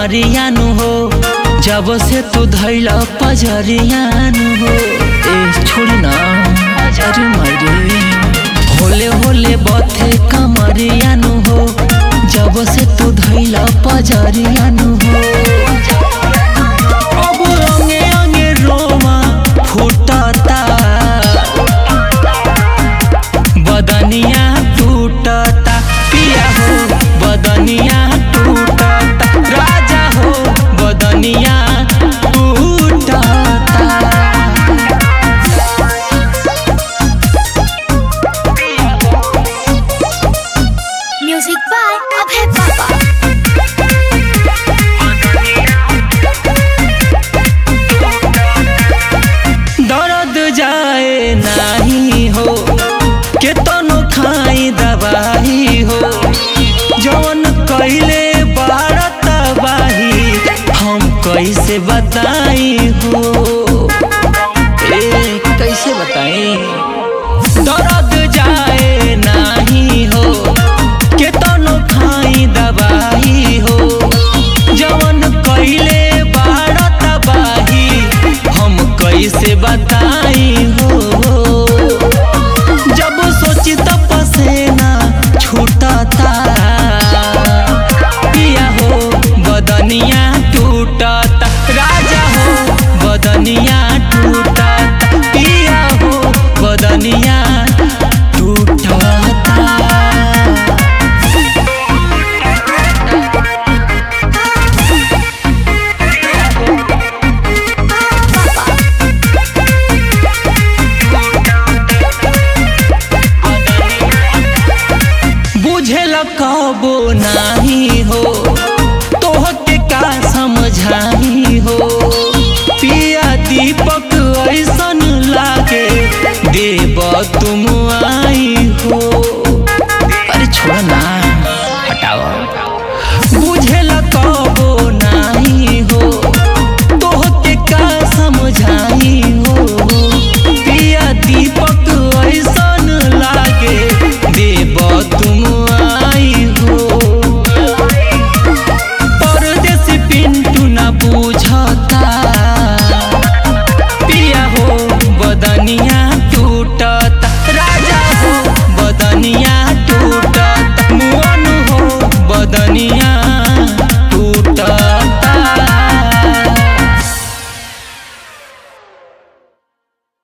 कमरियानु हो जब से तू धैल पजरियानु हो ए छोड़ ना अरे मरे होले होले बथे कमरियानु हो जब से तू धैल पजरियानु हो अब अंगे अंगे रोमा फुटता बदनिया टूटता पिया हो बदनिया टूटता राजा हो बदनिया टूटता Music by Abhay Baba. दर्द जाए नाही हो केतनो खाई दवाई हो जवन कैले बारत बाही हम कैसे बताई हो ए कैसे बताई दर्द जाए नाही हो केतनो खाई दवाई हो जवन कैले बारत बाही हम कैसे बताई हो जब सोची तो पसेना छूटता पिया हो बदनिया टूटता राजा हो बदनिया टूटता पिया हो बदनिया टूटता बुझल कबो नाही हो तोहके का समझाई हो पिया दीपक ऐसन लागे देव तुम